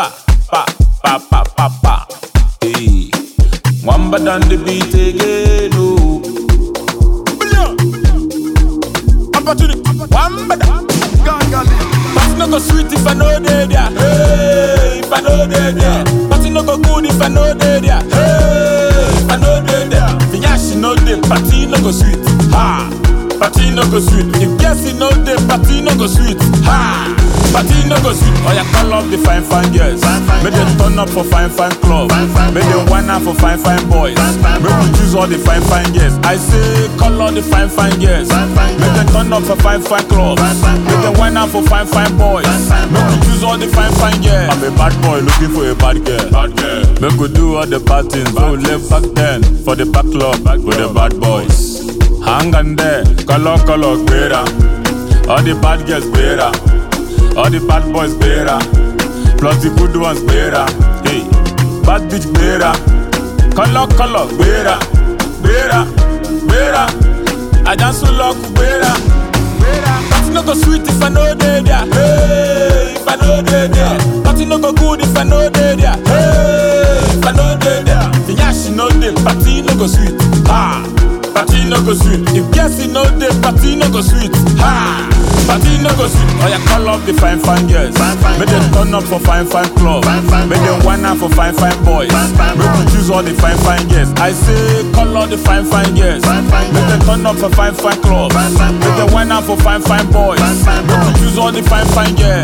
pa, pa, pa, pa, pa, pa. Hey, Wamba done the beat again, oh. Brilliant. Opportunity, Wamba da. Party no go sweet if I know they there. Hey, if I know they there. Party no go good if I know they there. Hey, if I know they there. Finyashi no dey, party no go sweet. Ha, party no go sweet. If guessing no dey, party no go sweet. Ha, party no go sweet. Oh yeah, call up the fine fine girls. Make them turn up for fine fine club. Make them wine out for fine fine boys. Make we choose all the fine fine girls. I say call all the fine fine girls. Make them turn up for fine fine clubs. Make them wine out for fine fine boys. Make we choose all the fine fine girls. I'm a bad boy looking for a bad girl. Bad girl. Make we do all the bad things we left back then for the back club with the bad boys. Hang on there, color color gbera. All the bad girls gbera. All the bad boys gbera. Plus the good ones gbera. Hey, bad bitch gbera. Color color gbera. Gbera, gbera. I dance with luck gbera. Party no go sweet if I know they there. Hey, if I know they there. Party no go good if I know they there. Hey, if I know they there. Finyashi no dey, party no go sweet. Ha, party no go sweet. If guessing no dey, party no go sweet. Ha, party no go sweet. Oh yeah, call up the fine fine girls. Make them turn up for fine fine club. Make them wine out for fine fine boys. Make we choose all the fine fine girls. I say call all the fine fine girls. Make them turn up for fine fine club. Make them wine out for fine fine boys. Make we choose all the fine fine girls.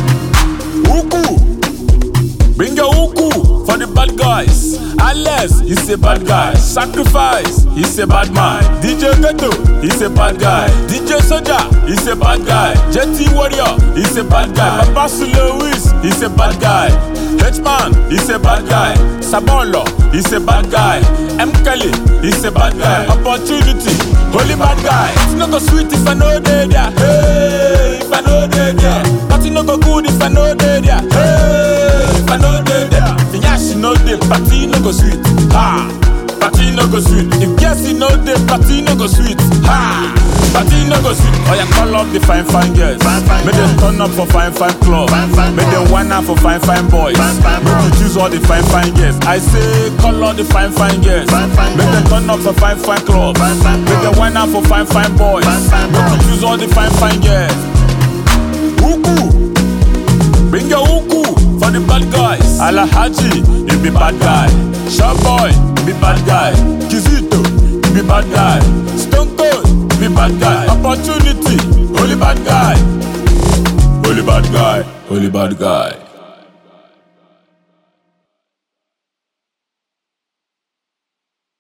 Uku. Bring your uku for the bad guys. Alex, he's a bad guy. Sacrifice, he's a bad man. DJ Ghetto, he's a bad guy. DJ Soja, he's a bad guy. JT Warrior, he's a bad guy. Babasu Lewis, he's a bad guy. H-Man, he's a bad guy. Sabolo, he's a bad guy. M. Kelly, he's a bad guy. Opportunity, holy bad guy. It's not go sweet if I know they there. Hey, if I know they there. Party no go good if I know they there. Hey, if I know they there. Finyashi no dey, party no go sweet. Ha, party no go sweet. If guessing no dey, party no go sweet. Ha, party no go sweet. Oh yeah, call up the fine fine girls. Make them turn up for fine fine club. Make them wine out for fine fine boys. Make we choose all the fine fine girls. I say call all the fine fine girls. Make them turn up for fine fine club. Make them wine out for fine fine boys. Make we choose all the fine fine girls. Uku. Bring your uku for the bad guys. Alahaji, you be bad guy. Showboy, you be bad guy. Kizito, you be bad guy. Stone Cold, you be bad guy. Opportunity, holy bad guy. Holy bad guy, holy bad guy.